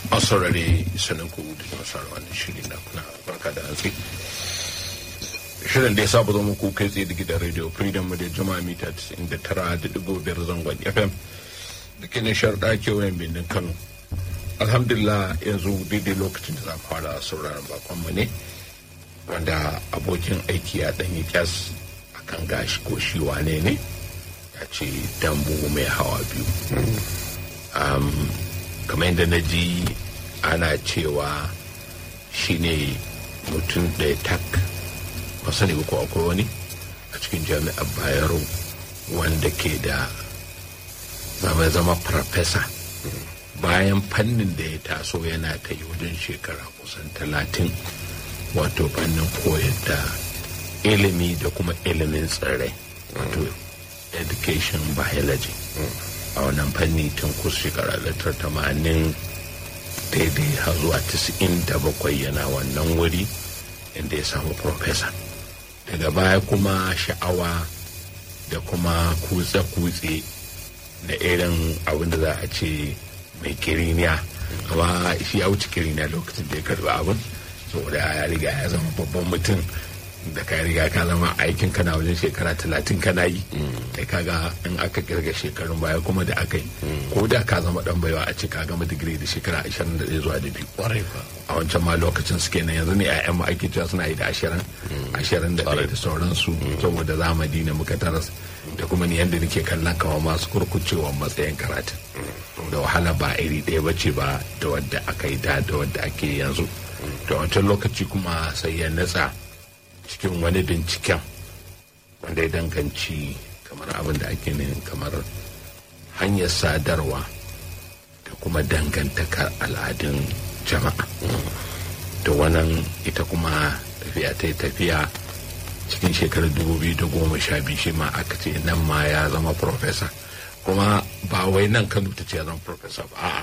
asarare sanin ku da nasara wannan shiri na kuna barka da hantsi shirin da ya saba zo muku kai tsaye da gidan radio freedom mu da jama'a mita 99.5 zangon fm da ke na sharɗa kewayen birnin kano alhamdulillah yanzu daidai lokacin da za mu fara sauraron bakonmu ne wanda abokin aiki ya ɗanyi kyas a kan gashi ko shi wane ne ya ce dambu mai hawa biyu kamar yadda na ji ana cewa shi ne mutum ɗaya tak ba sani ba ko akwai wani a cikin jami'ar bayero wanda ke da zama zama farfesa bayan fannin da ya taso yana ta yi wajen shekara kusan talatin wato fannin koyar da ilimi da kuma ilimin tsirrai wato education biology a wannan fanni tun kusa shekara da tamanin daidai har zuwa tisa'in da bakwai yana wannan wuri inda ya samu profesa daga baya kuma sha'awa da kuma kutse-kutse da irin abin da za a ce mai kiriniya amma shi ya wuce kiriniya lokacin da ya karba abin saboda ya riga ya zama babban mutum da ka riga ka zama aikin kana wajen shekara talatin kana yi da kaga in aka kirga shekarun baya kuma da aka yi ko da ka zama dan baiwa a ce ka gama digiri da shekara ashirin da zuwa da biyu a wancan ma lokacin suke nan yanzu ne ƴaƴan mu ake cewa suna yi da ashirin ashirin da ɗaya da sauransu saboda zamani ne muka taras da kuma ni yadda nake kallon kawo masu kurkucewa matsayin karatun da wahala ba iri ɗaya ba ce ba da wadda aka yi da da wadda ake yanzu da wancan lokaci kuma sai ya natsa cikin wani binciken wanda ya danganci kamar abin da ake ne kamar hanyar sadarwa da kuma dangantakar al'adun jama'a da wannan ita kuma tafiya ta tafiya cikin shekarar sha biyu shi ma aka ce nan ma ya zama profesa kuma ba wai nan kano ta ce ya zama profesa ba a'a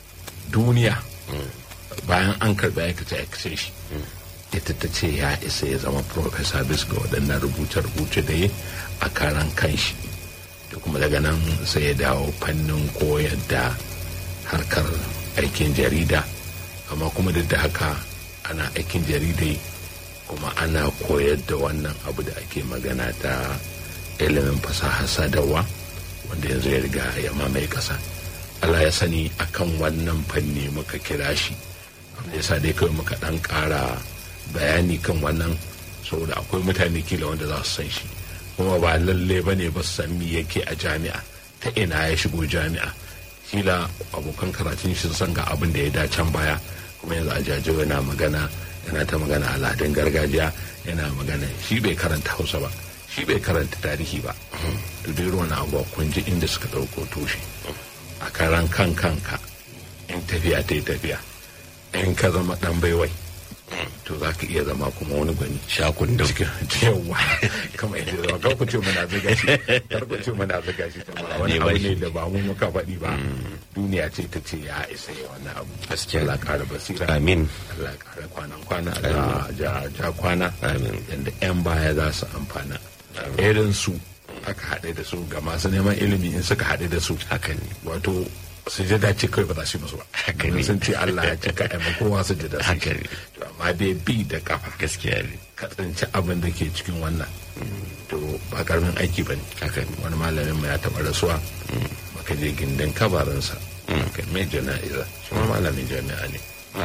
duniya bayan an karɓi aikace aikace shi ita ta ce ya isa ya zama profesa bis ga waɗannan rubuce-rubuce da yi a karan kanshi da kuma daga nan sai ya dawo fannin koyar da harkar aikin jarida amma kuma duk da haka ana aikin jaridai kuma ana koyar da wannan abu da ake magana ta ilimin fasaha sadarwa wanda yanzu ya riga ya mamaye ƙasa Allah ya sani akan wannan fanni muka kira shi yasa dai kawai muka ɗan ƙara bayani kan wannan saboda akwai mutane kila wanda za su san shi kuma ba lalle ba ne ba su san me yake a jami'a ta ina ya shigo jami'a kila abokan karatun shi san ga abin da ya da can baya kuma yanzu a jajo yana magana yana ta magana al'adun gargajiya yana magana shi bai karanta hausa ba shi bai karanta tarihi ba to dai ruwan abuwa kun ji inda suka ɗauko tushe a karan kan kanka in tafiya ta yi tafiya in ka zama ɗan baiwai to za ka iya zama kuma wani gwani shakun da yawa kama yadda zama kar ku ce muna zaga shi kar ku ce muna zaga shi ta ba wani abu ne da ba mu muka faɗi ba duniya ce ta ce ya isa ya wannan abu gaskiya Allah ƙara basira amin Allah ƙara kwanan kwana Allah ja ja kwana Amin. yanda yan baya za su amfana irin su aka haɗe da su ga masu neman ilimi in suka haɗe da su haka ne wato sujada ce kawai ba za su yi musu ba Haka ne. sun ce Allah ya ce ka aima kowa sujada su Haka ne. to amma dai bi da kafa gaskiya ne ka tsinci abin da ke cikin wannan to ba karamin aiki ba ne haka ne wani malamin mu ya taɓa rasuwa maka je gindin kabarinsa kai mai jana'iza shi ma malamin jami'a ne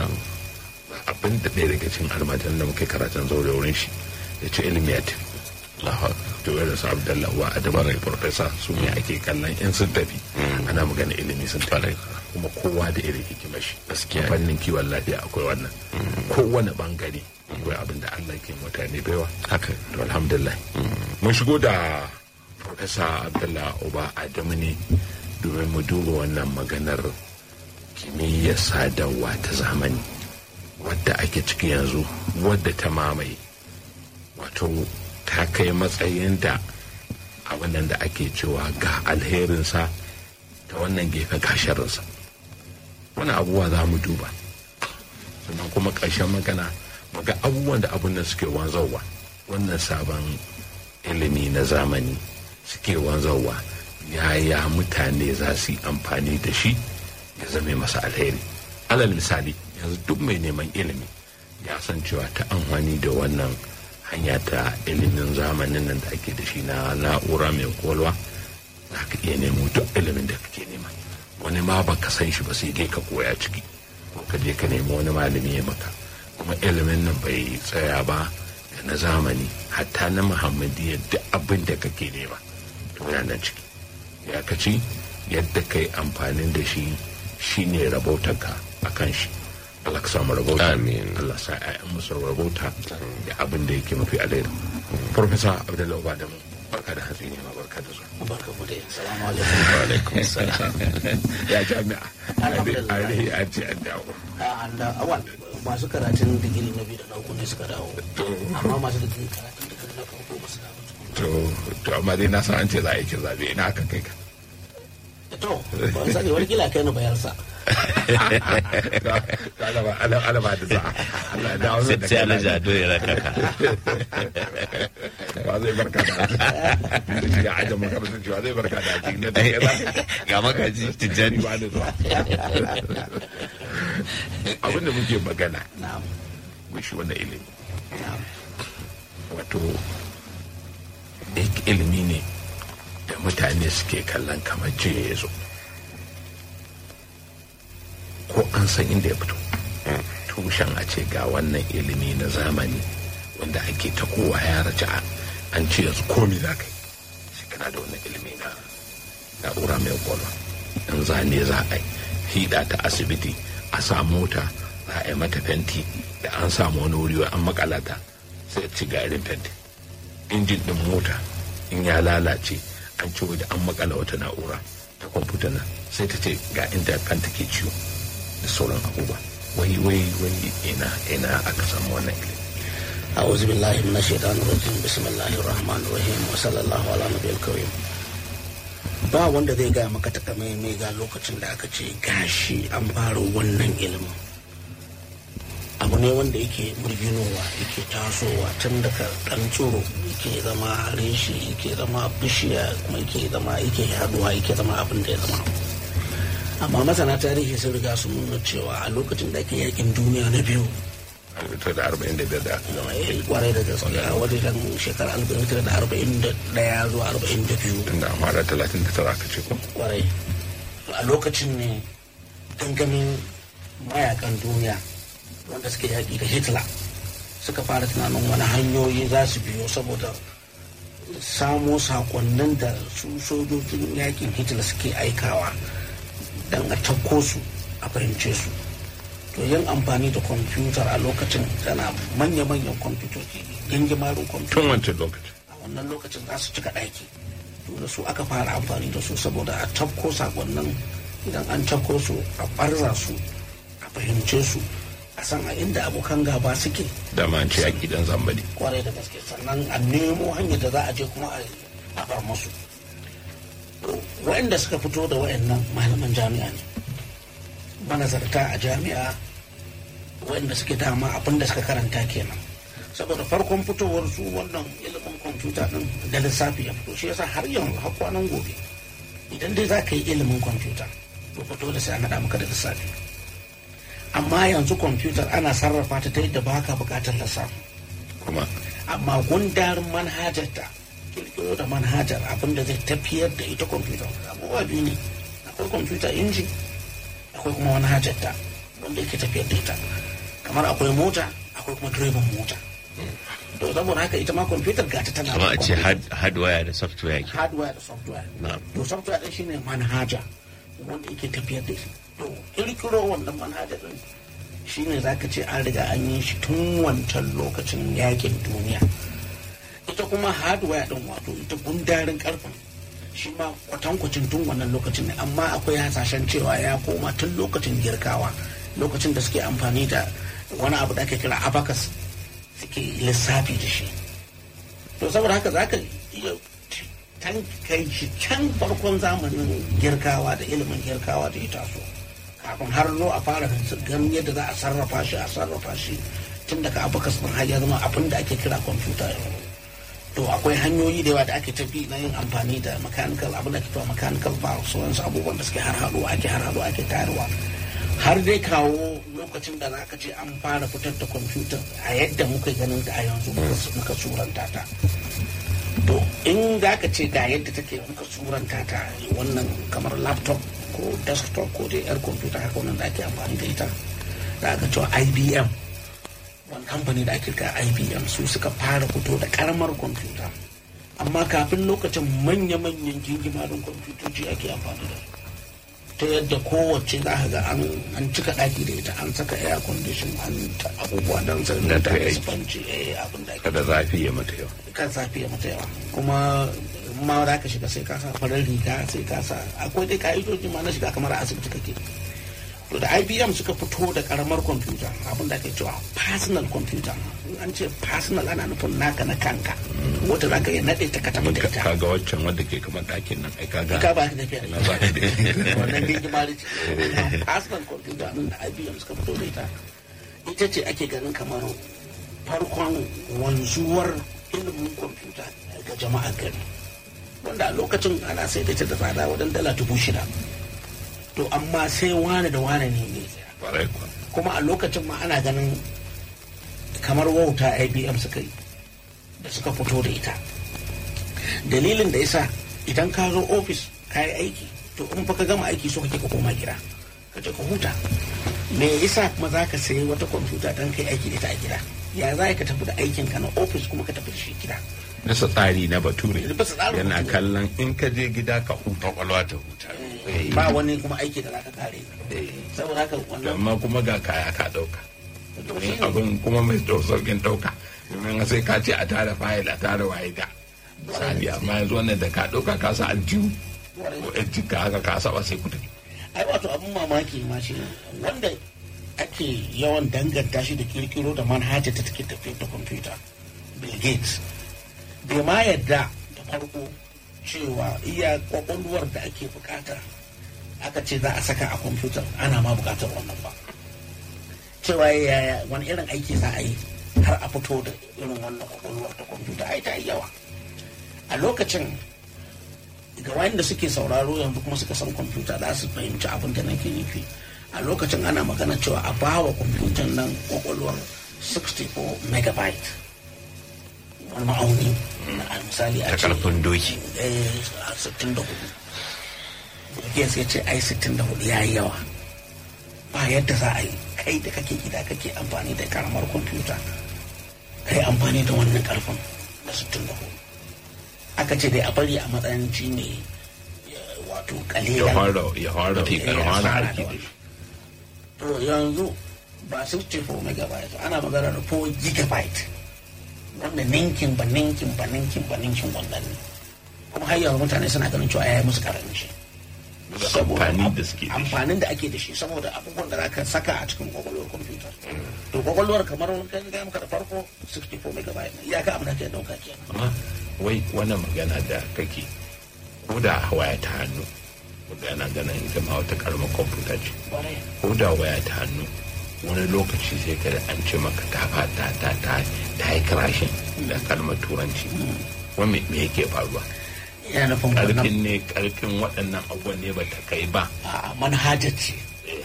ba abin da ɗaya daga cikin almajiran da muke karatun zaure wurin shi ya ce ilimi ya tafi Allahu Akbar. to irin su abdallah wa adamu da profesa su ne ake kallon in sun tafi ana magana ilimi sun tafi kuma kowa da irin hikimar shi Gaskiya ne. fannin kiwon lafiya akwai wannan kowane bangare akwai abin da allah ke mutane baiwa haka to alhamdulillah mun shigo da profesa abdullah uba adamu ne domin mu duba wannan maganar kimiyyar sadarwa ta zamani wadda ake ciki yanzu wadda ta mamaye wato ta kai matsayin da abin nan da ake cewa ga alherinsa ta wannan gefe gasharinsa wani abubuwa za mu duba sannan kuma ƙarshen magana ga abubuwan da abin nan suke wanzarwa wannan sabon ilimi na zamani suke wanzarwa yaya mutane za su yi amfani da shi ya zame masa alheri alal misali yanzu duk mai neman ilimi ya san cewa ta amfani da wannan hanya ta ilimin zamanin nan da ake da shi na na'ura mai kwalwa za ka iya nemo duk ilimin da kake nema wani ma ba ka san shi ba sai dai ka koya ciki ko ka je ka nemi wani malami ya maka kuma ilimin nan bai tsaya ba da na zamani hatta na muhammadiyya duk abin da kake nema to yana ciki ya kaci yadda kai amfanin da shi shine rabautarka a kan shi Allah ka samu rabauta Amin. Allah sa ƴaƴan musu rabauta da abin da yake mafi alheri Profesa Abdullahi Badamu barka da hatsi ne ma barka da zuwa barka mu dai salamu alaikum wa alaikum salam ya jami'a Alhamdulillah. a dai an ce an dawo a da awal masu karatun digiri na biyu da na uku ne suka dawo amma masu digiri karatun digiri na farko ba su dawo to to amma dai na san an ce za a yi kin zabe ina aka kai ka to ban sani wani kila kai na bayarsa alama alama alama da za Allah ya dawo sai da sai kai alhaji ado ya raka ka ba zai barka da haji ya aje makarantar cewa zai barka da haji na da kai za ga makaji tijjani ba da zuwa abinda muke magana na'am shi wannan ilimi na'am wato ik- ilimi ne da mutane suke kallon kamar jiya ya zo ko an san inda ya fito tushen a ce ga wannan ilimi na zamani wanda ake ta kowa ya raja an ce yanzu komi za ka yi shi kana da wannan ilimi na na'ura mai kwalwa in zane za a yi hida ta asibiti a sa mota za a yi mata fenti da an samu wani wuri an makalata sai ci ga irin fenti injin din mota in ya lalace an ci da an makala wata na'ura ta kwamfuta nan sai ta ce ga inda kanta ke ciwo da sauran abubuwa wai wai wai ina ina aka samu wannan ilimi أعوذ بالله من الشيطان الرجيم بسم الله الرحمن الرحيم وصلى الله على نبي الكريم ba wanda zai gaya maka takamaimai ga lokacin da aka ce gashi an fara wannan ilimin abu ne wanda yake murginowa yake tasowa tun daga ɗan tsoro yake zama reshi yake zama bishiya kuma yake zama yake yaduwa yake zama abin da ya zama amma masana tarihi sun riga sun nuna cewa a lokacin da ake yakin duniya na biyu ta da arba'in da biyar da aka gama eh, kwarai da gaske a wajen shekarar alif da arba'in da ɗaya zuwa arba'in da biyu tunda an fara talatin da tara aka ce ko kwarai a lokacin ne gangamin mayakan duniya wanda suke yaƙi da hitler suka fara tunanin wani hanyoyi za su biyo saboda samo sakonnin da su sojojin yaƙin hitler suke aikawa don a tauko su a fahimce su to yin amfani da kwamfutar a lokacin tana manya-manyan kwamfutoci gingimarin kwamfuta tun wancan lokacin a wannan lokacin za su cika ɗaki to da su aka fara amfani da su saboda a tafko sakonnin idan an tafko su a ɓarza su a fahimce su a san a inda abokan gaba suke da ma an ce yaƙi dan zambali kwarai da gaske sannan a nemo hanyar da za a je kuma a bar musu To, waɗanda suka fito da waɗannan malaman jami'a ne manazarta a jami'a waɗanda suke dama abin da suka karanta kenan saboda farkon fitowar su wannan ilimin kwamfuta din da lissafi ya fito shi yasa har yanzu har kwanan gobe idan dai za ka yi ilimin kwamfuta to fito da sai an haɗa maka da lissafi amma yanzu kwamfutar ana sarrafa ta ta yadda ba ka buƙatar lissafi kuma amma gundarin manhajar ta kirkiro da manhajar abin da zai tafiyar da ita kwamfuta abubuwa biyu ne akwai kwamfuta inji akwai kuma manhajar ta wanda yake tafiyar da ita kamar akwai mota akwai kuma direban mota to saboda haka ita ma kwamfutar gata tana kama a ce kwamfuta. hard- hardware da software ke hardware da software Na'am. to software din shine manhaja wanda yake tafiyar da shi to kirkiro wannan manhaja din shine zaka ce an riga an yi shi tun wancan lokacin yakin duniya ita kuma hardware din wato ita gundarin karfin shi ma kwatankwacin tun wannan lokacin ne amma akwai hasashen cewa ya koma tun lokacin girkawa lokacin da suke amfani da wani abu da ake kira abacus suke lissafi da shi to saboda haka za ka iya tan kai shi can farkon zamanin girkawa da ilimin girkawa da ya taso kafin har zo a fara ganin yadda za a sarrafa shi a sarrafa shi tun daga abakas ɗin har ya zama abin da ake kira kwamfuta yau to akwai hanyoyi da yawa da ake tafi na yin amfani da mechanical abin da ake cewa mechanical valves wasu abubuwan da suke har haɗuwa ake har haɗuwa ake tayarwa har dai kawo lokacin da za ka ce an fara fitar da kwamfuta a yadda muka ganin da a yanzu muka suranta ta to in za ka ce ga yadda take muka suranta ta wannan kamar laptop ko desktop ko dai yar kwamfuta haka wannan da ake amfani da ita da aka cewa ibm wani kamfani da ake kira ibm su suka fara fito da karamar kwamfuta amma kafin lokacin manya-manyan jingimarin kwamfutoci ake amfani da su ta yadda kowace za ka ga an cika ɗaki da ita an saka air condition an ta abubuwa don sanin Da da ta yi aiki. sponge eh abin da ake kada zafi ya mata yau kan zafi ya mata yawa kuma ma za ka shiga sai ka sa farar riga sai ka sa akwai dai ka'idoji ma na shiga kamar a asibiti kake to da IBM suka fito da karamar kwamfuta abin da ake cewa personal computer in an ce personal ana nufin naka na kanka wata za ka iya naɗe ta ka tafi da ita kaga waccan wadda ke kamar ɗakin nan ai kaga ka ba ka tafiya da ina ba ka da wannan digimari ce personal computer nan da IBM suka fito da ita ita ce ake ganin kamar farkon wanzuwar ilimin kwamfuta ga jama'a gari wanda a lokacin ana sai da ita da tsada wajen dala dubu shida to amma sai wane da wane ne ne kwarai kuwa kuma a lokacin ma ana ganin kamar wauta IBM suka yi da suka fito da ita dalilin da yasa idan ka zo ofis ka yi aiki to in fa ka gama aiki so kake ka koma gida ka je ka huta me yasa kuma za ka sayi wata kwamfuta don kai aiki da ita a gida ya za ka tafi da aikin ka na ofis kuma ka tafi da shi gida nasa tsari na bature Bisa tsarin yana bature. kallon in ka je gida ka huta kwakwalwa ta huta ba wani kuma aiki da za ka kare saboda haka wannan amma kuma ga kaya ka ɗauka to shi domin ne abin kuma mai ɗau sauƙin ɗauka domin sai ka ce a tara fayil a tara waye da misali amma yanzu wannan da ka ɗauka ka sa aljihu ko yan jika haka ka saba sai ku tafi ai wato abin mamaki ma shi ne, wanda ake yawan danganta shi da kirkiro da manhaja ta take tafiyar da kwamfuta bill gates bai ma yadda da farko cewa iya kwakwalwar da ake bukata aka ce za a saka a kwamfuta ana ma bukatar wannan ba cewa yaya wani irin aiki za a yi har a fito da irin wannan kwakwalwar ta kwamfuta ai ta yi yawa a lokacin ga wanda suke sauraro yanzu kuma suka san kwamfuta za su fahimci abin da nake nufi a lokacin ana magana cewa a bawa kwamfutan nan kwakwalwar 64 megabyte wani ma'auni a misali a ta ce karfin doki eh, a 64 Gates ya ce ai 64 ya yi yawa ba yadda za a yi kai da kake gida kake amfani da karamar kwamfuta kai amfani da wannan karfin da 64 aka ce dai a bari a matsayin shi ne eh, wato ya kalilan fara ya fara Mafi ya fara fara aiki da da shi to yanzu ba 64 megabyte ana magana da 4 gigabyte wanda ninkin ba ninkin ba ninkin ba ninkin wannan ne kuma har yanzu mutane suna ganin cewa ya yi musu karanci Da amfani da suke da shi. amfanin da ake da shi saboda abubuwan da zaka saka a cikin kwakwalwar kwamfuta to kwakwalwar kamar wani kan gaya maka da farko 64 megabyte ne iyaka abin da ke dauka kenan amma wai wannan magana da kake ko da waya ta hannu wanda yana ganin ita ma wata karamar kwamfuta ce Kwarai. ko da waya ta hannu wani lokaci sai ka da an ce maka ta fata ta ta ta yi crashing da kalmar turanci wani me yake faruwa yana nufin wannan karfin ne karfin waɗannan abubuwan ne ba ta kai ba a manhajar ce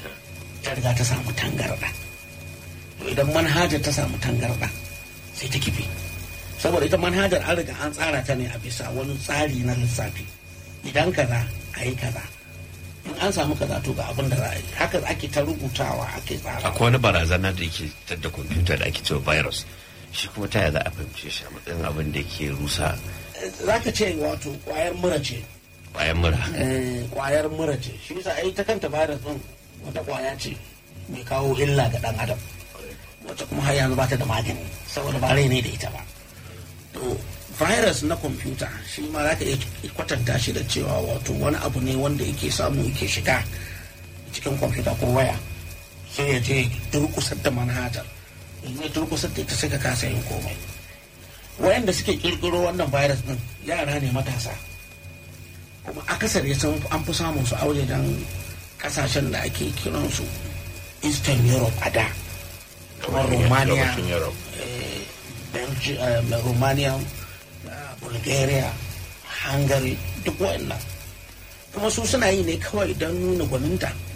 ta riga ta samu tangarɗa to idan manhajar ta samu tangarɗa sai ta kife saboda ita manhajar an riga an tsara ta ne a bisa wani tsari na lissafi idan kaza a yi kaza in an samu kaza to ga abin da za a yi haka ake ta rubutawa ake tsara akwai wani barazana da yake da kwamfuta da ake cewa virus shi kuma ta yaya za a fahimce shi a matsayin abin da ke rusa za ka ce wato kwayar mura ce bayan mura eh, kwayar mura ce shi yasa ai ta kanta virus din wata kwaya ce mai kawo illa ga dan adam wacce kuma har yanzu ba ta da magani saboda ba rai ne da ita ba to virus na kwamfuta shi ma za ka iya kwatanta shi da cewa wato wani abu ne wanda yake samu yake shiga cikin kwamfuta ko waya sai ya je durkusar da manhajar in ya durkusar da ita sai ka kasa yin komai wayanda suke kirkiro wannan virus din yara ne matasa kuma akasari sun an fi samun su a wajen kasashen da ake kiransu eastern europe a da kamar romania Gabashin Europe. eh, Belgi- eh, romania eh, bulgaria hungary duk wa'annan kuma su suna yi ne kawai don nuna gwaninta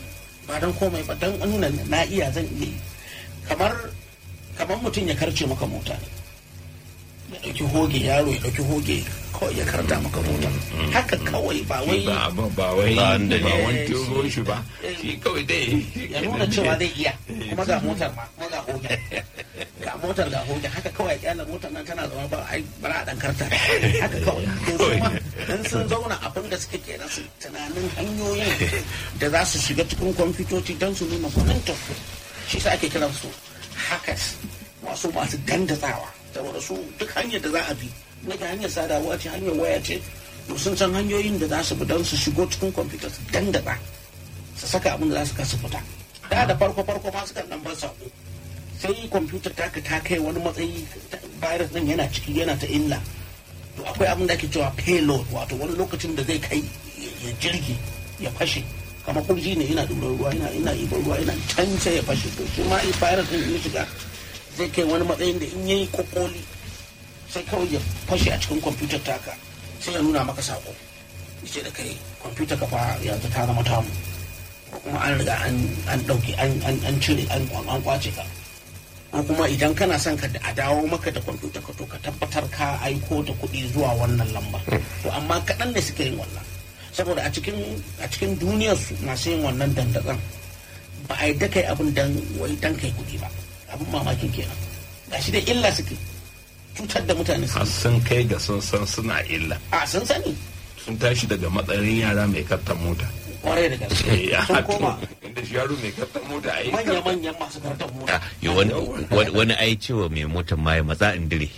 ba don komai ba don nuna na iya zan iya yi kamar kamar mutum ya karce maka mota ne ya ɗauki hoge yaro ya ɗauki hoge kawai ya karta maka mota haka kawai ba wai ba ba ba wai Ba ba wanda ne. wani turo shi ba shi kawai dai ya nuna cewa zai iya kuma ga motar ma kuma ga hoge ga motar ga hoge haka kawai kyala motar nan tana zama ba ai bara a dan karta haka kawai to su ma in sun zauna abin da suke kenan su tunanin hanyoyin da za su shiga cikin kwamfutoci don su nuna gwaninta shi sa ake kiran su hackers masu masu dandatsawa saboda su duk hanyar da za a bi na ga hanyar sadarwa ce hanyar waya ce to sun san hanyoyin da za su bi don su shigo cikin kwamfuta su dandatsa su saka abin da za su kasa fita da da farko farko ma su kan dan bar sako sai kwamfutar ta ta kai wani matsayi virus din yana ciki yana ta illa to akwai abin da ake cewa payload wato wani lokacin da zai kai ya jirgi ya fashe kamar kurji ne yana ɗubar ruwa yana ina ibar ruwa yana can sai ya fashe to shi ma virus din ya shiga zai kai wani matsayin da in yayi kokoli sai kawai ya fashe a cikin kwamfutar taka sai ya nuna maka sako ce da kai kwamfutar ka fa yanzu ta zama tamu ko kuma an riga an ɗauke an cire an kwace ka ko kuma idan kana son ka a dawo maka da kwamfuta ka to ka tabbatar ka aiko da kuɗi zuwa wannan lambar to amma kaɗan ne suke yin wannan saboda a cikin a cikin duniyar su masu yin wannan dandazon ba a yi da kai abin dan wai dan kai kuɗi ba abin mamakin kenan gashi da illa suke cutar da mutane su har sun kai ga sun san suna illa a sun sani sun tashi daga matsayin yara mai kattan mota kwarai da gaske ya sun koma inda shi yaro mai kattan mota a yi manya-manyan masu kartar mota yi wani wani- wani ai cewa mai motar ma ya matsa in dire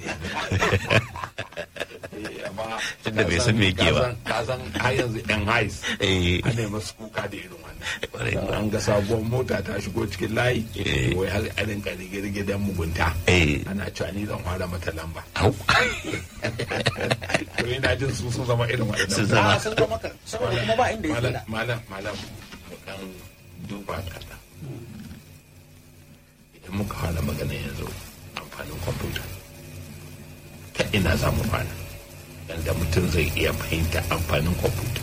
Tunda bai san me yake ba. ka san har yanzu yan hais Eh. ana yi masu kuka da irin Kwarai. wannan an ga sabuwar mota ta shigo cikin layi Eh. wai har a rinka rige-rige don mugunta Eh. ana cewa ni zan fara mata lamba Au. to ina jin su sun zama irin Sun waɗannan zama. a sun zama kan saboda kuma ba inda ya malam tsira malam malam mu dan duba kaɗan idan muka fara magana yanzu amfanin kwamfuta ta ina za mu fara yadda mutum zai iya fahimta amfanin kwamfuta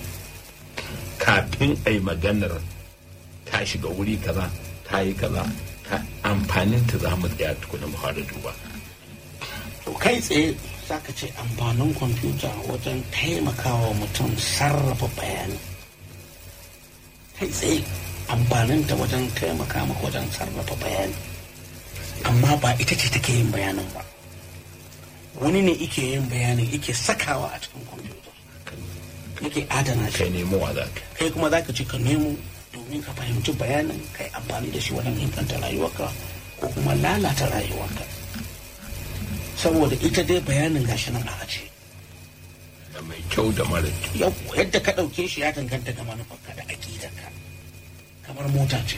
kafin a yi maganar ta shiga wuri kaza ta yi kaza ta amfanin ta za mu tsaya tukuna mu fara duba to kai tsaye za ka ce amfanin kwamfuta wajen taimakawa mutum sarrafa bayani kai tsaye amfaninta wajen taimaka maka wajen sarrafa bayani amma ba ita ce take yin bayanin ba wani ne ike yin bayanin ike sakawa a cikin kwamfuta yake adana shi kai nemo wa za ka kai kuma za ka ce ka nemo domin ka fahimci bayanin kai amfani da shi wajen inganta rayuwarka ko kuma lalata rayuwarka saboda ita dai bayanin gashi nan a ace da mai kyau da mara kyau yau yadda ka ɗauke shi ya danganta ga manufarka da aƙidarka kamar mota ce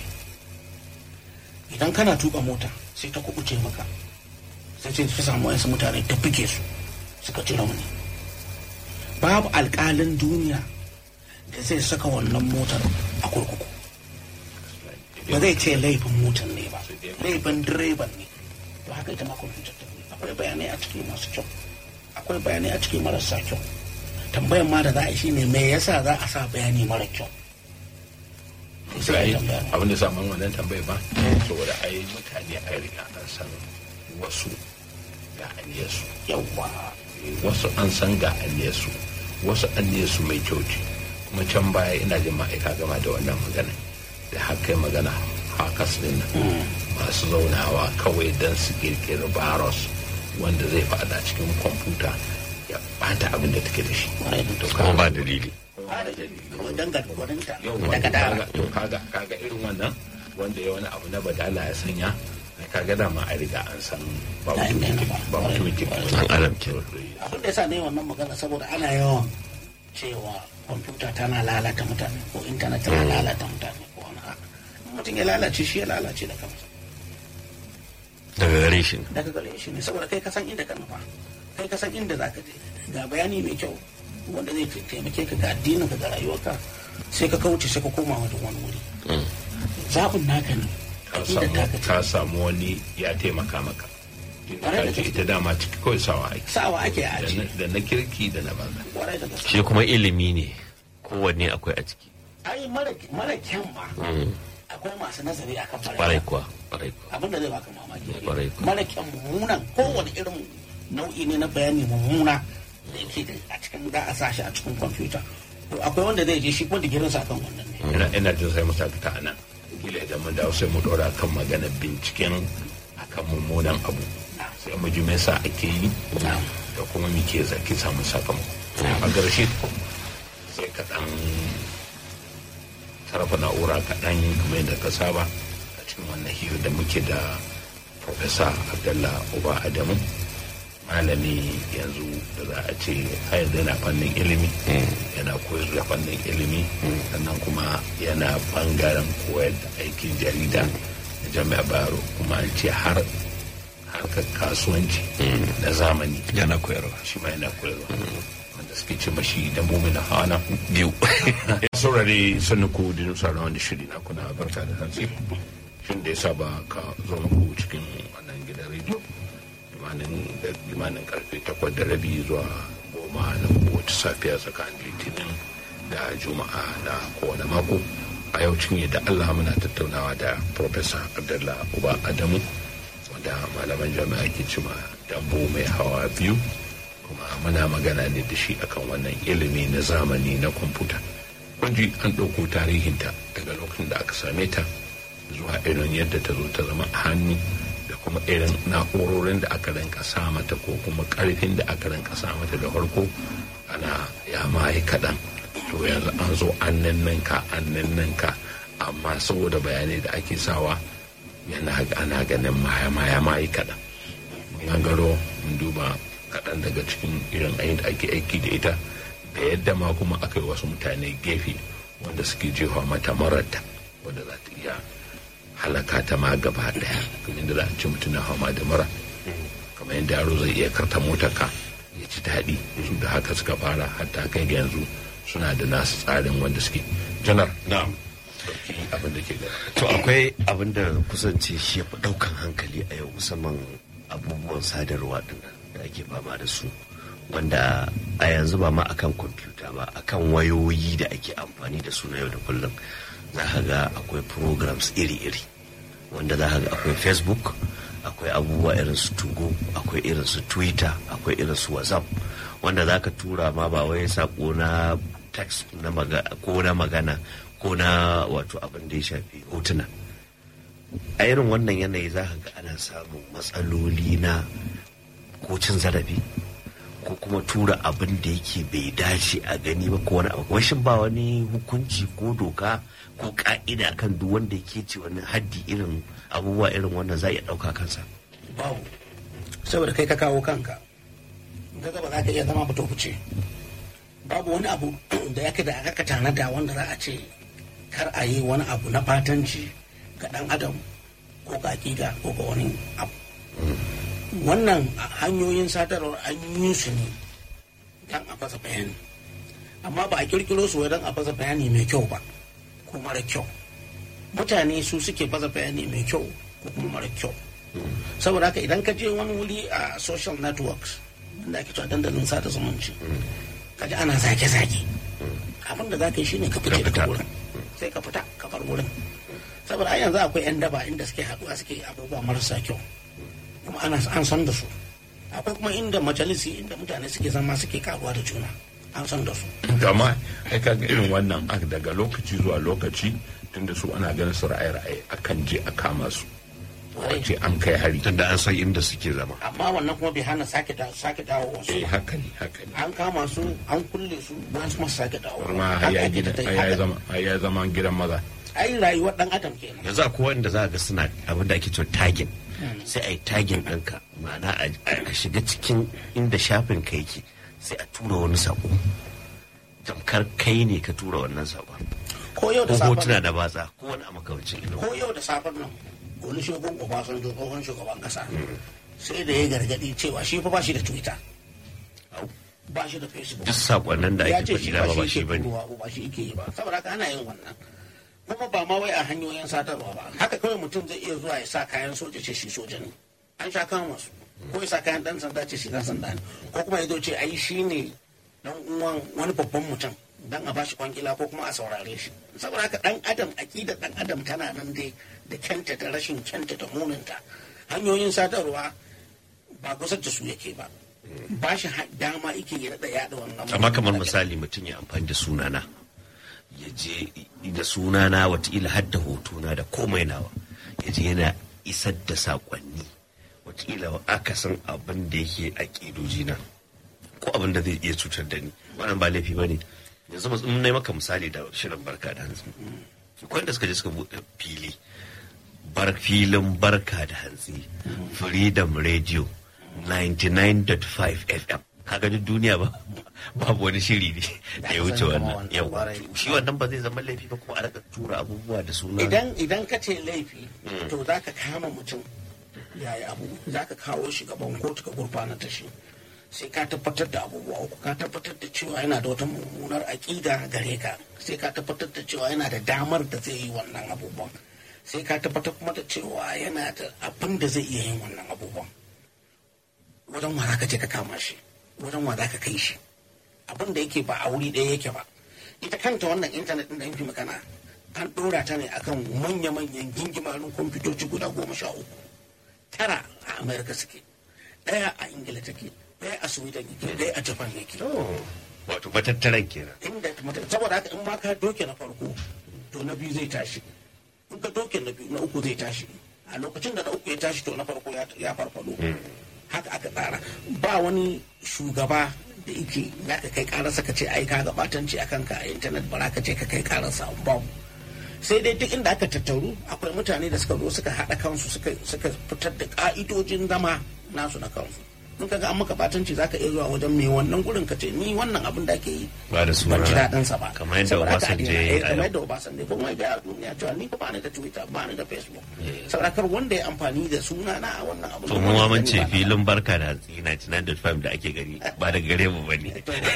idan kana tuka mota sai ta kubuce maka sai ce ta samu wasu mutane ta buge su suka ci rauni babu alƙalin duniya da zai saka wannan motar a kurkuku ba zai ce laifin motar ne ba laifin direban ne to haka ita ma kwamfutar ta ne akwai bayanai a ciki masu kyau akwai bayanai a ciki marasa kyau tambayan ma da za a yi shine me yasa za a sa bayani mara kyau sai sai a tambaya abin da samun wannan tambayi ba saboda ai mutane a riga an san wasu ga aniyarsu yawwa wasu an san ga aniyarsu wasu aniyarsu mai kyau ce kuma can baya ina jin ma'aika gama da wannan magana da haka yi magana hakas din nan masu zaunawa kawai don su kirkiri virus wanda zai fada cikin kwamfuta ya bata abin da take da shi kwarai da to kuma ba dalili kawai dangane gwaninta yau daga dara kaga to kaga kaga irin wannan wanda ya wani abu na badala ya sanya ai kaga dama a riga an san ba Na mutum inda kirki ba. ba mutum kirki An adam ke. abin da yasa ne wannan magana saboda ana yawan cewa kwamfuta tana lalata mutane ko intanet tana lalata mutane ko wani haka In mutum ya lalace shi ya lalace da kansa daga gare shi ne. daga gare shi ne saboda kai ka san inda ka nufa kai ka san inda za ka je ga bayani mai kyau wanda zai taimake ka ga addinin ka ga rayuwarka sai ka kauce sai ka koma wani wani wuri zaɓin naka ne ka aƙidar samu taka ce ka samu wani ya taimaka maka Tunda Ƙwarai da ka ce gaske. ita dama ciki kawai sawa ake sawa ake a Da aji na- da na kirki da na banza kwarai da gaske shi kuma ilimi ne kowanne akwai a ciki ai mara mara kyan ma akwai masu nazari akan kwarai mara kuwa kwarai kuwa abin da zai baka mamaki Kwarai kuwa. mara kyan mummunan kowane irin nau'i ne na bayani mummuna da yake da a cikin za a sa shi a cikin kwamfuta to akwai wanda zai je shi kuma digirinsa akan wannan ne ina ina jin sai mu saka ta anan kila idan mun dawo sai mu dora kan magana binciken akan mummunan abu sai mu ji me yasa ake yi da kuma me ke zaki samu sakamako a ƙarshe sai ka dan sarrafa na'ura kaɗan kamar yadda ka saba a cikin wannan hira da muke da Profesa Abdullah Uba Adamu malami yanzu da za a ce har yanzu yana fannin ilimi yana koyar da fannin ilimi sannan kuma yana bangaren koyar da aikin jarida da jami'a baro kuma an ce har harkar kasuwanci na zamani yana koyarwa shi ma yana koyarwa wanda suke ce mashi da mumina hana biyu saurare sannan ku da nusa na wani shiri na kuna barka da hantsi shin da ya saba ka zo muku cikin wannan gidan rediyo limanin da limanin karfe takwas da rabi zuwa goma na kowace safiya tsakanin litinin da juma'a na kowane mako a yau cinye da allah muna tattaunawa da professor abdullah uba adamu wanda malaman jami'a ke cima dambo mai hawa biyu kuma muna magana ne da shi akan wannan ilimi na zamani na kwamfuta kunji an ɗauko tarihinta daga lokacin da aka same ta zuwa irin yadda ta zo ta zama a hannu da kuma irin na'urorin da aka rinka sa mata ko kuma ƙarfin da aka rinka sa mata da farko ana ya maye kaɗan to yanzu an zo an ninninka an ninninka amma saboda bayanai da ake sawa yana ana ganin maya maya maye kaɗan mun gangaro mun duba kaɗan daga cikin irin ayin da ake aiki da ita da yadda ma kuma aka yi wasu mutane gefe wanda suke jefa mata mararta wanda za ta iya halaka ta ma gaba daya kamar yadda za a ce mutum na fama da mura kamar yadda yaro zai iya karta motar ka ya ci daɗi su da haka suka fara hatta kai ga yanzu suna da nasu tsarin wanda suke janar na'am ɗauki abin da ke gaba to akwai abin da kusance shi ya fi ɗaukan hankali a yau musamman abubuwan sadarwa ɗin da ake fama da su wanda a yanzu ba ma akan kwamfuta ba akan wayoyi da ake amfani da su na yau da kullum za ka ga akwai programs iri-iri wanda za ka ga akwai facebook akwai abubuwa irin su tugo akwai irin su twitter akwai irin su whatsapp wanda za ka tura ma ba wai sako na text na maga, ko na magana ko na wato abin da ya shafi hotuna a irin wannan yanayi za ka ga ana samun matsaloli na ko cin zarafi ko kuma tura abin da yake bai dace a gani ba ko wani abu washin ba wani hukunci ko doka ko ka'ida kan duk wanda yake ce wani haddi irin abubuwa irin wannan za a iya ɗauka kansa babu saboda kai ka kawo kanka kaga ba za ka iya zama fito fice babu wani abu da ya da aka tanada wanda za a ce kar a yi wani abu na fatanci ga dan adam ko ga hakika ko ga wani abu wannan hanyoyin sadarwar an yi su ne don a fasa bayani amma ba a kirkiro su don a fasa bayani mai kyau ba ko mara kyau mutane su suke fasa bayani mai kyau ko kuma mara kyau saboda haka idan ka je wani wuri a social networks da ake cewa dandalin sada zumunci ka ji ana zage-zage abin da za ka yi shine ka fice daga wurin sai ka fita ka bar wurin saboda a yanzu akwai 'yan daba inda suke haɗuwa suke abubuwa marasa kyau kuma ana an san da su akwai kuma inda majalisi inda mutane suke zama suke karuwa da juna an san da su amma ai kaga irin wannan aka daga lokaci zuwa lokaci tunda su ana ganin su ra'ayi-ra'ayi akan je a kama su wace an kai hari tunda an san inda suke zama amma wannan kuma bai hana sake da sake dawo wasu eh haka ne haka ne an kama su an kulle su wasu masu sake dawo kuma har ya gida har ya zama har ya zama gidan maza ai rayuwar dan adam kenan yanzu akwai wanda za ga suna abin da ake cewa tagin sai a yi tagin ɗinka ma'ana a shiga cikin inda shafin ka yake sai a tura wani sako tamkar kai ne ka tura wannan sakon ko yau da ko safen hotuna da batsa ko wani a makamancin irin ko yau da safen nan wani shugaban obasanjo tsohon shugaban kasa sai da ya gargadi cewa shi fa ba shi da twitter ba shi da facebook duk sakonnin da ya ake ce shi faɗi da ba shi shi ke bane turowa ba shi yake yi ba saboda haka ana yin wannan kuma ba ma wai a hanyoyin sadarwa ba haka kawai mutum zai iya zuwa ya sa kayan soja ce shi soja ne an sha kama su ko ya sa kayan dan sanda ce shi dan sanda ne ko kuma ya zo ce ai shi ne dan uwan wani babban mutum dan a bashi kwangila ko kuma a saurare shi saboda haka dan adam aƙidar dan adam tana nan dai da kyanta da rashin kyanta da muninta hanyoyin sadarwa ba kusa da su yake ba ba shi dama yake ya daɗa yaɗa wannan amma kamar misali mutum ya amfani da sunana ya je da sunana watakila har da hotuna da komai nawa ya je yana isar da saƙonni watakila akasin abin da yake a ƙidojina ko abin da zai iya cutar da ni wannan ba laifi ba ne yanzu mun na maka misali da shirin barka da hantsi akwai da suka je suka buɗe fili bar filin barka da hantsi freedom radio 99.5 fm kaga duk duniya ba babu wani shiri ne da ya wuce wannan yau shi wannan ba zai zama laifi ba kuma a raka tura abubuwa da suna idan idan ka ce laifi to za ka kama mutum yayi abu za ka kawo shi gaban kotu ka gurfanar da shi sai ka tabbatar da abubuwa uku ka tabbatar da cewa yana da wata mummunar aƙida gare ka sai ka tabbatar da cewa yana da damar da zai yi wannan abubuwan sai ka tabbatar kuma da cewa yana da abin da zai iya yin wannan abubuwan wajen wa za ka je ka kama shi wajen wa za ka kai shi abin da yake ba a wuri ɗaya yake ba ita kanta wannan intanet ɗin da yin fi magana an ɗora ta ne akan manya-manyan gingimarin kwamfutoci guda goma sha uku tara a amerika suke ɗaya a ingila take ɗaya a sweden yake ɗaya a japan yake wato matattaran kenan inda saboda haka in ma ka doke na farko to na biyu zai tashi in ka doke na biyu na uku zai tashi a lokacin da na uku ya tashi to na farko ya farfado haka aka tsara ba wani shugaba da yake za ka kai kararsa ka ce ai ka gabatanci a kanka a intanet ba ka ce ka kai kararsa babu sai dai duk inda aka tattaru akwai mutane da suka zo suka haɗa kansu suka fitar da ka'idojin zama nasu na kansu in ka ga an maka batanci zaka iya zuwa wajen mai wannan gurin ka ce ni wannan abin da ake yi ba da suna ban ji daɗin sa ba kamar yadda Obasanjo ya yi a kamar yau yadda Obasanjo kuma ya ga duniya cewa ni ba ni da Twitter ba ni da Facebook saboda kar wanda ya amfani da suna na a wannan abin to mu ma mun ce filin barka da hatsi 99.5 da ake gani ba da gare mu bane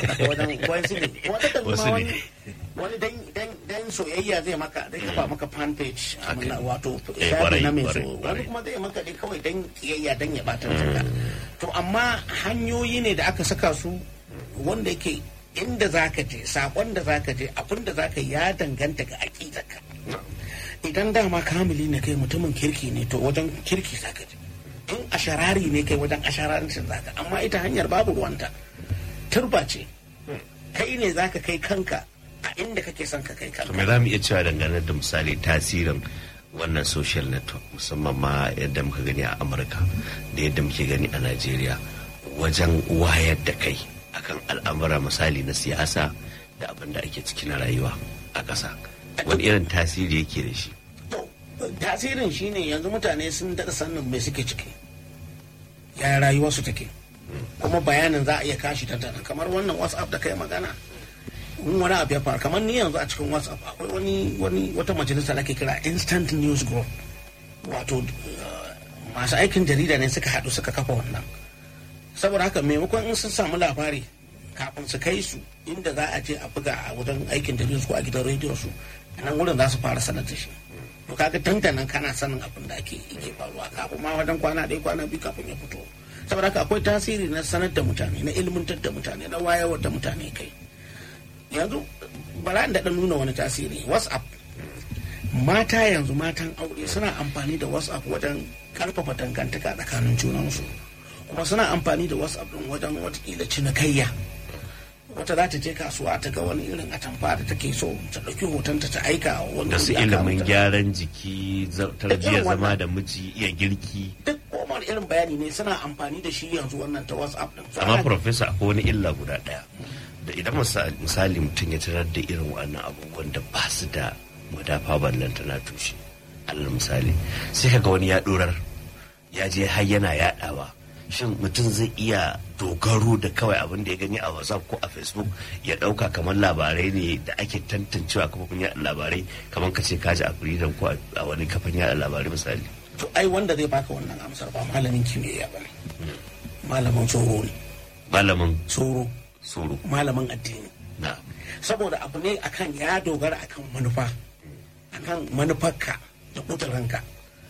wasu ne Wasu ne. wani dan dan dan soyayya zai maka zai kafa maka fan page Haka amina, ne. wato Eh, shafi kwarai, na mai so kwarai, wani kwarai. kuma zai maka dai kawai dan kiyayya dan ya bata ka to amma hanyoyi ne da aka saka su wanda yake inda zaka je sakon da zaka je abin da zaka yi ya danganta ga aqidarka idan dama kamili ne kai mutumin kirki ne to wajen kirki zaka je in asharari ne kai wajen ashararancin zaka amma ita hanyar babu ruwanta turba ce kai ne zaka kai kanka a inda kake son ka kai to kanka me za mu iya cewa dangane da misali tasirin wannan social network musamman ma yadda muka gani a amurka da yadda muke gani a najeriya wajen wayar da kai akan al'amura misali na siyasa da abin da ake ciki na rayuwa a ƙasa wani irin tasiri yake da shi to tasirin shine yanzu mutane sun daɗa sanin me suke ciki ya rayuwarsu take kuma bayanin za a iya kashi tattara kamar wannan whatsapp da kai magana in wani abu ya faru kamar ni yanzu a cikin whatsapp akwai wani wani wata majalisa da ake kira instant news group wato uh, masu aikin jarida ne suka haɗu suka kafa wannan saboda haka maimakon in sun samu labari kafin su kai su inda za a je a buga a wajen aikin jarida su ko a gidan rediyon su a nan wurin za su fara sanar da shi to kaga tantanan kana sanin abin da ake yake faruwa kafin ma wajen kwana ɗaya kwana biyu kafin ya fito saboda haka akwai tasiri na sanar da mutane na ilmantar da mutane na wayarwar da mutane kai yanzu bara da ɗan nuna wani tasiri whatsapp mata yanzu matan aure suna amfani da whatsapp wajen karfafa dangantaka tsakanin junansu kuma suna amfani da whatsapp din wajen watakila cinikayya wata za ta je kasuwa ta ga wani irin atamfa da take so ta ɗauki hotonta ta aika wa wani da su wuri aka ilimin mata. gyaran jiki za- tarbiyyar wannan. zama da miji iya girki duk komar irin bayani ne suna amfani da shi yanzu wannan ta whatsapp din So, amma ana- profesa akwai wani illa guda ɗaya da idan misa- misali mutum ya tarar da irin wannan abubuwan da ba su da madafa ballanta na tushe alal misali sai kaga wani ya ɗorar ya je har yana yaɗawa shin mutum zai iya dogaro da kawai abin da ya gani a whatsapp ko a facebook ya ɗauka kamar labarai ne da ake tantancewa kafofin yaɗa labarai kamar ka ce kaji a freedom ko a wani kafin yaɗa labarai misali to ai wanda zai baka wannan amsar ba malamin kimiyya ba ne malamin tsoro ne malamin tsoro tsoro malamin addini na saboda abu ne akan ya dogara akan manufa akan manufarka da kudurinka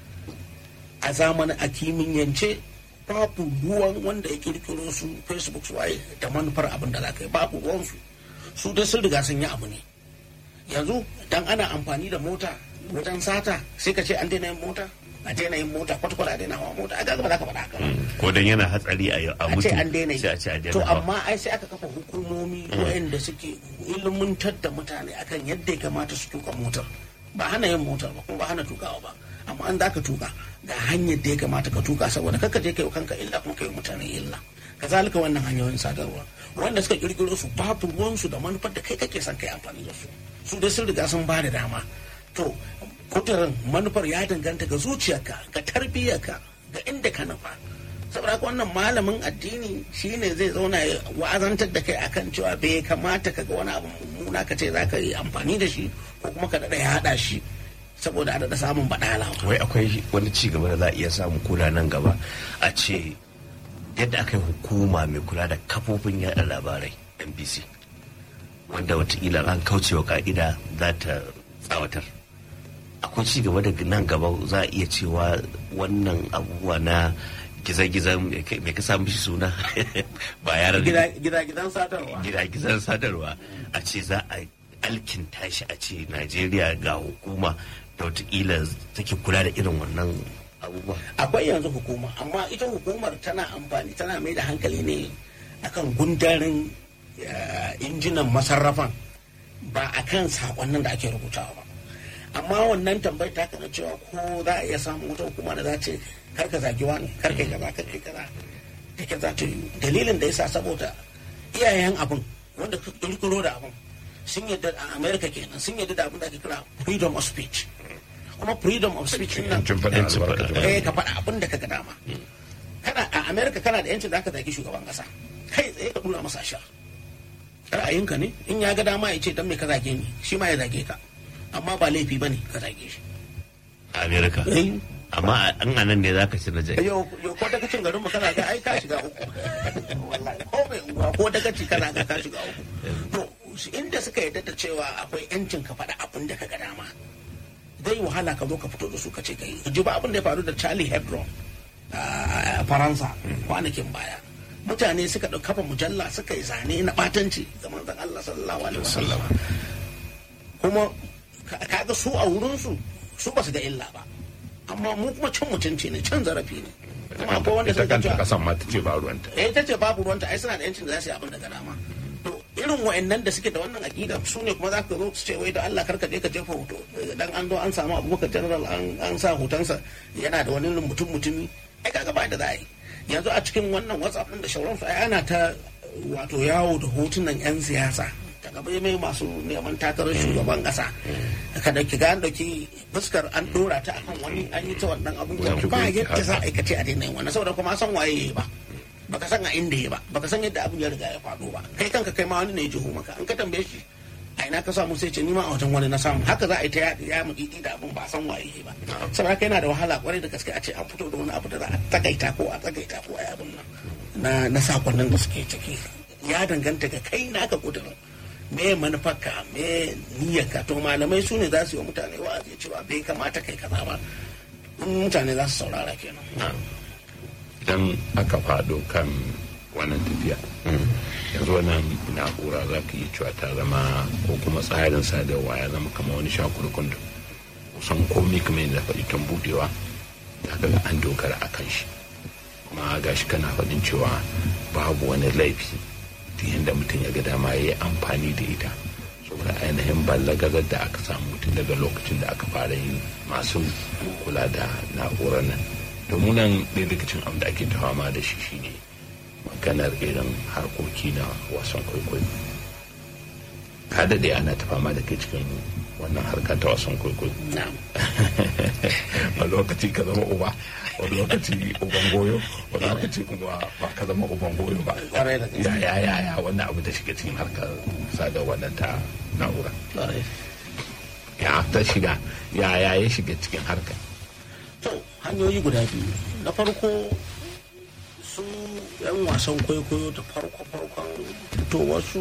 a zamanin a kimiyyance babu ruwan wanda ya kirkiro su facebook su waye da manufar abin da za ka yi babu ruwansu su dai sun riga sun yi abu ne yanzu dan ana amfani da mota wajen sata sai ka ce an daina yin mota a daina yin mota kwata-kwata a daina hawa mota a ga ba za ka faɗa haka ba ko dan yana hatsari a a a mutu ce an daina yi sai a ce a daina to hawa. amma ai sai aka kafa hukumomi waɗanda suke ilimantar da mutane akan yadda ya kamata su tuka motar ba hana yin motar ba kuma ba hana tukawa ba amma an za ka tuka ga hanyar da ya kamata ka tuka saboda kakka je kai kanka illa kuma kai mutane illa kazalika wannan hanyoyin sadarwa wanda suka kirkiro su babu ruwansu da manufar da kai kake son kai amfani da su su dai sun riga sun ba da dama to kudurin manufar ya danganta ga zuciyarka ga tarbiyyarka ga inda ka nufa saboda haka wannan malamin addini shine zai zauna ya wa'azantar da kai akan cewa bai kamata ka ga wani abu mummuna ka ce za ka yi amfani da shi ko kuma ka daɗa ya haɗa shi saboda a daɗa samun baɗala wai akwai wani ci gaba da za a iya samu kula nan gaba a ce yadda aka yi hukuma mai kula da kafofin yada labarai nbc wanda watakila an kaucewa ka'ida za ta tsawatar akwai ci gaba da nan gaba za a iya cewa wannan abubuwa na gizagizan mai ka samu shi suna ba yaran gida gidan sadarwa gizagizan sadarwa a ce za a alkinta shi a ce najeriya ga hukuma da watakila take kula da irin wannan abubuwa akwai yanzu hukuma amma ita hukumar tana amfani tana mai da hankali ne akan gundarin eh, injinan masarrafan ba akan sakonnin da ake rubutawa ba amma wannan tambayar ta kana cewa ko za a iya samun wata hukuma da za ce kar ka zagi wani kar kai kaza kar kai kaza take za ta yi dalilin da yasa saboda iyayen abin wanda ka kirkiro da abin sun yadda a america kenan sun yadda da abin da ake kira freedom of speech kuma freedom of speech din nan yancin faɗin Yancin faɗin albarkacin eh ka faɗa abin da ka ga dama kana a america kana da yancin da aka zagi shugaban kasa kai tsaye ka nuna masa shar ra'ayinka ne in ya ga dama ya ce dan me ka zage ni shi ma ya zage ka amma ba laifi bane ka zage shi a amerika eh amma an anan ne zaka ci na jai yau yau ko daga cin garin mu kana ga ai ka shiga uku wallahi ko mai uwa ko daga ci kana ga ka shiga uku to inda suka yarda da cewa akwai yancin ka faɗa abin da ka ga dama zai wahala ka zo ka fito da su ka ce kai ji ba abin da ya faru da Charlie Hebdo a Faransa kwanakin baya mutane suka ɗauka kafa mujalla suka yi zane na ɓatanci ga manzon Allah sallallahu alaihi wasallam kuma ka- kaga su a wurinsu su ba su ga illa ba amma mu kuma cin mutunci ne cin zarafi ne kuma akwai wanda ita suka kanta cewa kasan ma ta ce ba ruwanta eh ta ce babu ruwanta ai suna da yancin da za su yi abin da ga dama to irin wa'annan da suke da wannan aqida su ne kuma za ka zo su ce wai da Allah karka je ka jefa hoto dan an zo an samu Abubakar General an an sa hotonsa yana da wani mutum mutumi ai kaga ba da za a yi yanzu a cikin wannan WhatsApp din da shauransu ai ana ta wato yawo da hotunan yan siyasa daga bai mai masu neman takarar shugaban kasa ka dauki ga an dauki fuskar an dora ta akan wani an yi ta wannan abubuwan Wani ba tukuici yadda za haka. a aikace a daina yin wannan saboda kuma an san waye yayi ba baka san a inda ya ba baka san yadda abin ya riga ya faɗo ba kai kanka kai ma wani ne ya jiho maka an ka tambaye shi a ina ka samu sai ce ni ma a wajen wani na samu haka za a yi ta ya ya mutiti da abin ba a san waye yayi ba saboda haka yana da wahala kwarai da gaske a ce an fito da wani abu da za a takaita ko a tsagaita ko a yi abin nan na na sakonnin da suke ciki ya danganta ga kai naka kudurin me manufarka me niyyarka to malamai su ne za su yi wa mutane wa'azi cewa bai kamata kai kaza ba in mutane za su saurara kenan idan aka faɗo kan wannan tafiya yanzu wannan na'ura za ka yi cewa ta zama ko kuma tsarin sadarwa ya zama kama wani shakurkun da kusan komi kamar yadda faɗi tun budewa za ka ga an dogara a kan shi kuma gashi kana faɗin cewa babu wani laifi duk yadda mutum ya ga dama ya yi amfani da ita saboda ainihin ballagazar da aka samu tun daga lokacin da aka fara yin masu kula da na'urar nan domin nan ɗaya daga cikin abin da ake ta fama da shi shine maganar irin harkoki na wasan kwaikwayo ka daɗe ana ta fama da kai cikin wannan harka ta wasan kwaikwayo na'am wani lokaci ka zama uba wani lokaci uban goyo wani lokaci kuma ba ka zama uban goyo ba Kwarai da gaske. ya ya ya ya wannan abu da shiga cikin harkar sadarwa nan ta na'ura Kwarai. ya ta shiga ya ya ya shiga cikin harkar to hanyoyi guda biyu na farko su yan wasan kwaikwayo da farko farkon fitowarsu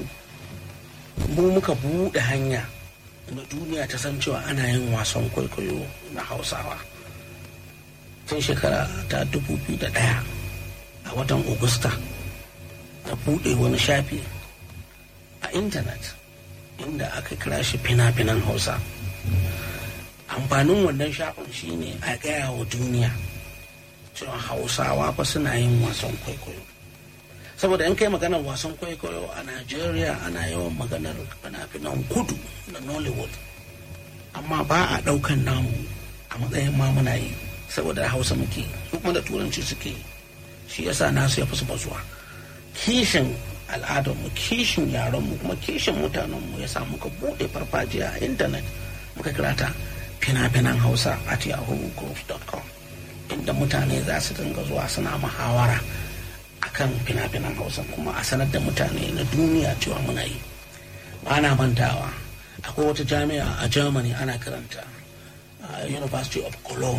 mu muka buɗe hanya na duniya ta san cewa ana yin wasan kwaikwayo na hausawa tun shekara ta 2001 a watan augusta na buɗe wani shafi a intanet inda aka kira shi fina-finan hausa amfanin wannan shafin shine a gaya wa duniya cewa hausawa fa suna yin wasan kwaikwayo saboda in kai maganar wasan kwaikwayo a najeriya ana yawan maganar fina-finan kudu da nollywood amma ba a ɗaukan namu a matsayin ma muna yi saboda hausa muke su kuma da turanci suke shi yasa nasu ya fi su bazuwa kishin al'adarmu kishin yarenmu kuma kishin mutanenmu ya sa muka buɗe farfajiya a intanet muka kira ta fina-finan hausa at yahoo.com inda mutane za su dinga zuwa suna muhawara akan fina-finan hausa kuma a sanar da mutane na duniya cewa muna yi ba na mantawa akwai wata jami'a a germany ana karanta university of cologne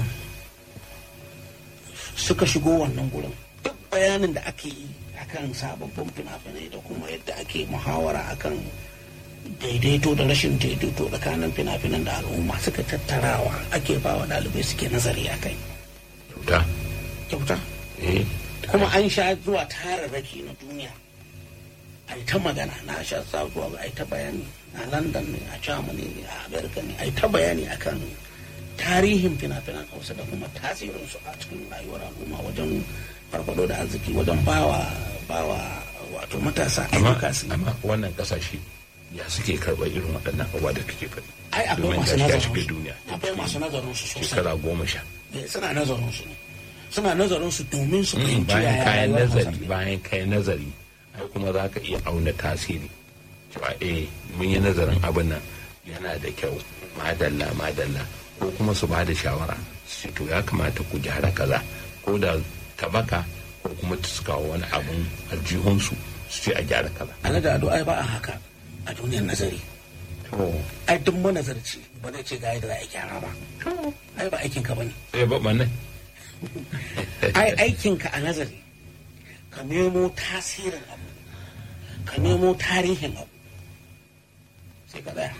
suka shigo wannan gurin duk bayanin da ake yi akan sababbin fina-finai da kuma yadda ake muhawara akan daidaito da rashin daidaito tsakanin fina-finan da al'umma suka tattarawa ake ba wa ɗalibai suke nazari a kai kyauta kyauta eh kuma an sha zuwa tararraki na duniya a yi ta magana na sha sa zuwa a yi ta bayani a london ne a germany ne a america ne a yi ta bayani akan tarihin fina-finan hausa da kuma tasirinsu a cikin rayuwar al'umma wajen farfado da arziki wajen bawa bawa wato matasa amma ayyuka su yi. amma wannan kasashe ya suke karɓar irin waɗannan abubuwa da kake faɗi ai akwai domin masu gashi ya nazarin shiga su duniya akwai masu nazarin su sosai shekara goma sha Eh, suna nazarin su ne suna nazarin su domin su fahimci bayan yaya kayan rayuwar Hausa nazari take. bayan kayan nazari ai kuma za ka iya auna tasiri cewa eh mun yi nazarin abin nan yana da kyau madalla madalla ko kuma su ba da shawara su ce to ya kamata ku gyara kaza ko da tabaka ko kuma su kawo wani abin aljihunsu su ce a gyara kaza alhaji ado ai ba a haka a duniyar nazari to ai duk manazarci ba zai ce ga yadda za a yi gyara ba ai ba aikinka ba ne sai ba nan ai aikinka a nazari ka nemo tasirin abu ka nemo tarihin abu sai ka tsaya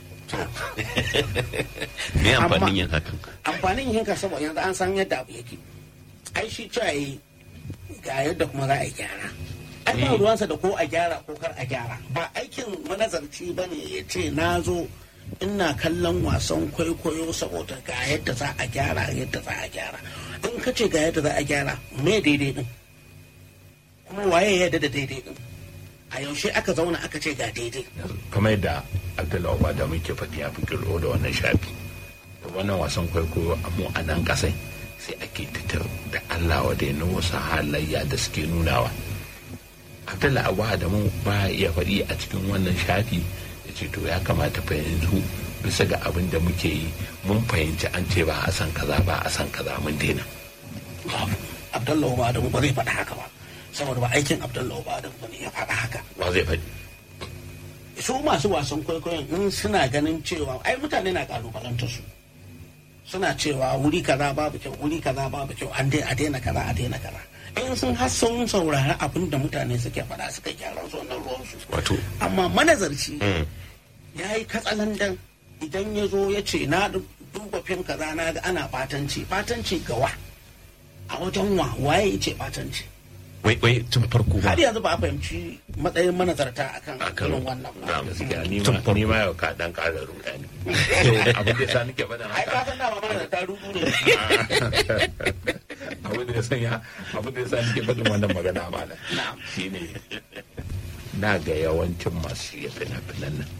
me Amma- amfanin yin hakan amfanin yin ka saboda yanzu an san yadda abu yake ai shi cewa yi ga yadda kuma za a yi gyara ai ba ruwansa da ko a gyara ko kar a gyara ba aikin manazarci ba ne ya ce na zo ina kallon wasan kwaikwayo saboda ga yadda za a gyara yadda za a gyara in ka ce ga yadda za a gyara me daidai din kuma waye ya yadda da daidai din a yaushe aka zauna aka ce ga daidai kamar yadda abdullahi ba da muke faɗi ya fi kirlo da wannan shafi da wannan wasan kwaikwayo a mu a nan ƙasai sai ake titar da allah wa da yana wasu halayya da suke nunawa abdullahi abu da mu ba ya iya faɗi a cikin wannan shafi ya ce to ya kamata fa yanzu bisa ga abin da muke yi mun fahimci an ce ba a san kaza ba a san kaza mun daina babu abdullahi ba adamu ba zai faɗa haka ba saboda ba aikin abdullahi ba adamu ba ne ya faɗa haka ba zai faɗi su masu wasan kwaikwayon in suna ganin cewa ai mutane na kalubalantar su suna cewa wuri kaza babu kyau wuri kaza babu kyau an dai a daina kaza a daina kaza in sun har sun saurari abin da mutane suke faɗa suka gyara su wannan ruwan su wato amma manazarci mm, ya yi katsalandan idan ya zo ya ce na duba fim kaza na ga ana batanci batanci gawa a wajen wa waye ya ce batanci wai wai tun farko ba har yanzu ba a fahimci matsayin manazarta akan Akan- irin wannan ba na'am. gaskiya ni Tun ma ni ma yau ka dan ƙara rudani abin da ya sa nake faɗin ai haka ka san dama manazarta rudu ne abin da ya sanya abin da ya sa nake faɗin wannan magana malam Na'am. shine na ga yawancin masu shirya fina-finan nan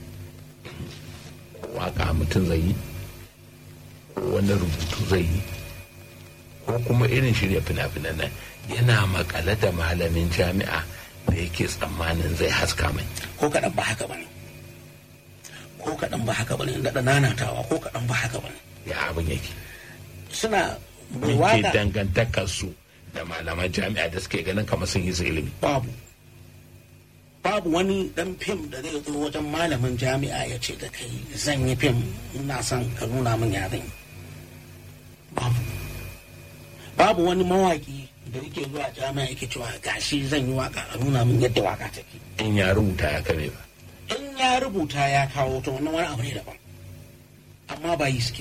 waka mutum zai yi ko wani rubutu zai yi ko kuma irin shirya fina-finan nan yana makale da malamin jami'a da yake tsammanin zai haska mai ko kaɗan ba haka bane ko kaɗan ba haka bane daɗa nanatawa ko kaɗan ba haka bane ya abin yake suna mai yake waka dangantakar su da malaman jami'a da suke ganin kamar sun yi su ilimi babu babu wani dan fim da zai zo wajen malamin jami'a ya ce da kai zan yi fim ina son ka nuna min ya zan yi babu babu wani mawaki da yake zuwa jami'a yake cewa gashi zan yi waka a nuna min yadda waka take in ya rubuta ya kame ba in ya rubuta ya kawo to wannan wani abu ne daban amma ba yi suke ba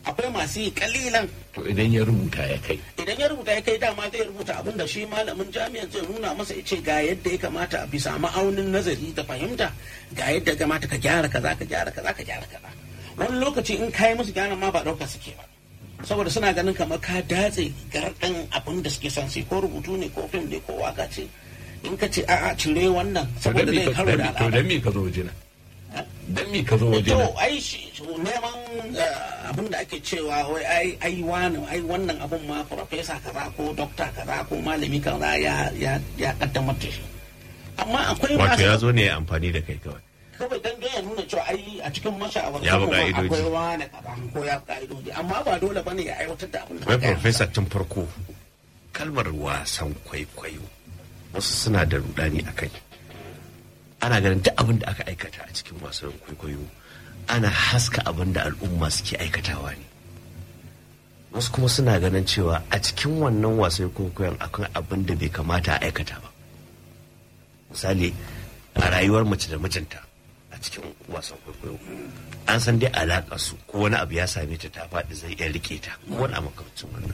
akwai masu yi kalilan to idan ya rubuta ya kai idan ya rubuta ya kai dama zai rubuta abin da shi malamin jami'ar zai nuna masa ya ce ga yadda ya kamata a bisa ma'aunin nazari da fahimta ga yadda ya kamata ka gyara kaza ka gyara kaza ka gyara kaza wani lokaci in kayi musu gyaran ma ba ɗauka suke ba saboda suna ganin kamar ka datse garɗin abin da suke son su ko rubutu ne ko fim ne ko waka ce in ka ce a'a cire wannan to dan saboda me zai ka karo da to al'ada dan me ka zo wajena dan me ka zo to wajena ai shi neman eh, abin da ake cewa wai ai ai wani ai wannan abun ma profesa kaza ko dokta kaza ko malami kaza ya ya ya kaddamar da shi amma akwai wato ya masu zo ne ya amfani da kai kawai kawai dan dai ya nuna cewa ai a cikin mashawarta Ya bi kuma ka'idoji. akwai wani kaza ko ya bi ka'idoji amma ba dole bane ya aiwatar da abin da wai aka yi profesa tun farko kalmar wasan kwaikwayo wasu suna da rudani a kai ana ganin duk abin da aka aikata a cikin wasan kwaikwayo ana haska abin da al'umma suke aikatawa ne wasu kuma suna ganin cewa a cikin wannan wasan kwaikwayon akwai abin da bai kamata a aikata ba misali a rayuwar mace da mijinta a cikin wasan kwaikwayo an san dai alaƙa su ko wani abu ya same ta ta faɗi zai iya rike ta ko wani a makamacin wannan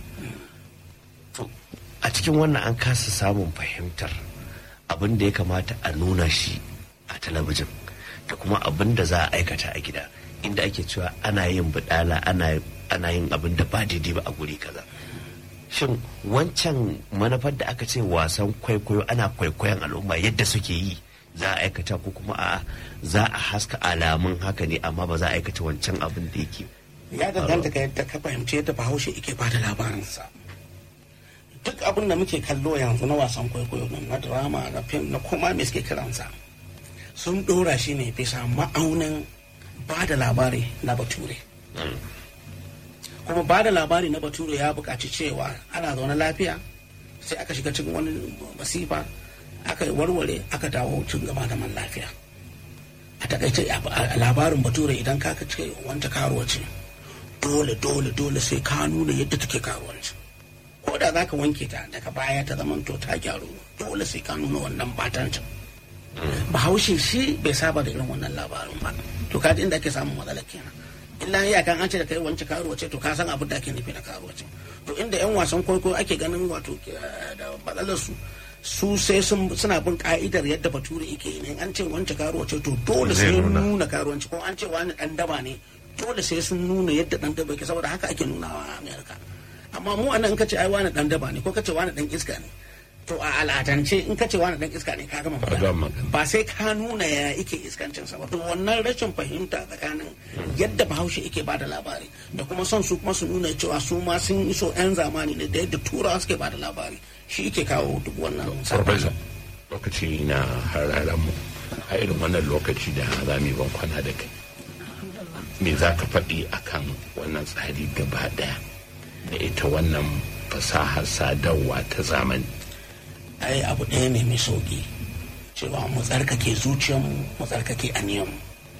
to a cikin wannan an kasa samun fahimtar abin da ya kamata a nuna shi a talabijin da kuma abin da za a aikata a gida inda ake cewa ana yin budala ana ana yin abin da ba daidai ba a guri kaza shin wancan manufar da aka ce wasan kwaikwayo ana kwaikwayon al'umma yadda suke yi za a aikata ko kuma a za a haska alamun haka ne amma ba za a aikata wancan abin da yake ya danganta ka yadda ka fahimci yadda bahaushe yake bada labarinsa duk abin da muke kallo yanzu na wasan kwaikwayo nan na drama na fim na kuma me suke kiransa sun dora shi ne bisa ma'aunin ba da labari na bature kuma ba da labari na bature ya buƙaci cewa ana zaune lafiya sai aka shiga cikin wani masifa aka warware aka dawo cin gaba da man lafiya a takaice a a labarin bature idan ka ce wanta karuwa ce dole dole dole sai ka nuna yadda take karuwanci ko da za ka wanke ta daga baya ta zaman to ta gyaru dole sai ka nuna wannan batancin bahaushe shi bai saba da irin wannan labarin ba to kaji inda ake samun matsala kenan illa ya kan an ce da kai wance karuwa ce to ka san abin da ake nufi na karuwa ce to inda yan wasan kwaikwayo ake ganin wato eh, da matsalar su su sai sun suna bin ka'idar yadda bature yake yi ne an ce wance karuwa ce to dole Zai sai nuna. nuna karuwanci ko an ce wani dan daba ne dole sai sun nuna yadda dan daba yake saboda haka ake nunawa a amerika amma mu anan in ka ce ai wani dan daba ne ko ka ce wani dan iska ne to a al'adance in ka ce wani dan iska ne ka gama Ka gama magana magana. ba sai ka nuna ya yake iskancin sa ba to wannan rashin fahimta tsakanin yadda bahaushe yake bada labari da kuma son su kuma su nuna cewa su ma sun iso yan zamani ne da yadda turawa suke bada labari shi yake kawo duk wannan Professor, sabani. lokaci na hararen mu a irin wannan lokaci da za mu yi ban kwana da kai me za ka faɗi akan wannan tsari gaba ɗaya da ita wannan fasahar sadarwa ta zamani ai abu ɗaya ne mai sauƙi cewa mu tsarkake zuciyarmu mu tsarkake aniyanmu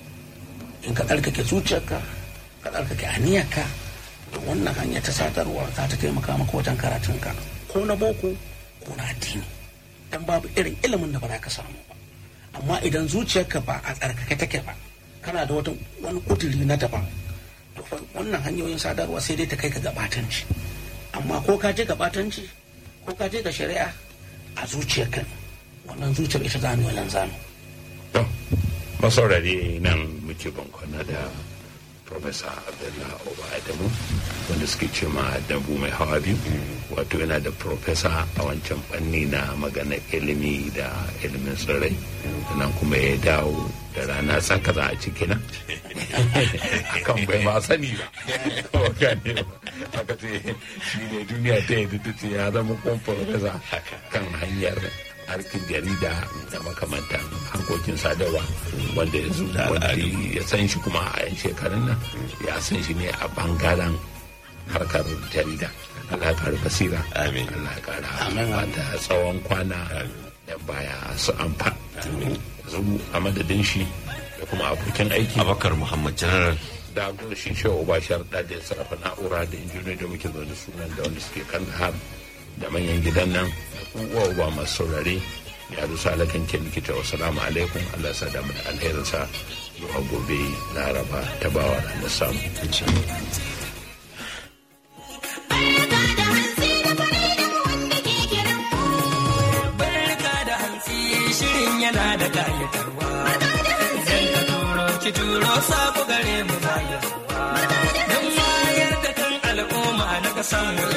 in ka tsarkake zuciyarka ka tsarkake aniyarka to wannan hanya ta sadarwa za ta taimaka maka wajen karatunka ko na boko ko na addini dan babu irin ilimin da ba za ka samu ba amma idan zuciyarka ba a tsarkake take ba kana da wata wani kuduri na daban to fa wannan hanyoyin sadarwa sai dai ta kai ka gabatanci amma ko ka je gabatanci ko ka je ga shari'a a zuciyarka ne wannan zuciyar ita za mu yi zanu to masaurare nan muke ban kwana da Profesa Abdullah Oba Adamu wanda suke ce ma dambu mai hawa biyu wato yana da profesa a wancan fanni na magana ilimi da ilimin tsirrai sannan kuma ya dawo da rana tsaka za a ciki nan akan bai ma sani ba Ko gane ba. aka ce shi ne duniya ta yi ta ce ya zama kuma profesa kan hanyar harkin jarida da makamantan harkokin sadarwa wanda ya zo wanda ya san shi kuma a yan shekarun nan ya san shi ne a bangaren harkar jarida Allah ya kara basira Amin. Allah ya kara Amin. da tsawon kwana da baya su amfa zubu a madadin shi da kuma abokin aiki abakar muhammad general da shi shi uba sharda da ya sarrafa na'ura da injiniyoyi da muke zaune sunan da wanda suke kan har da manyan gidan nan da kuma uba masu saurare ya dusa alakan ke likita wasu alaikum allah ya sa damu da alherinsa zuwa gobe laraba ta bawa ranar samu da kayatarwa. Idan ka turo ki turo sako gare mu baya. Don wayar da kan al'umma na kasan mu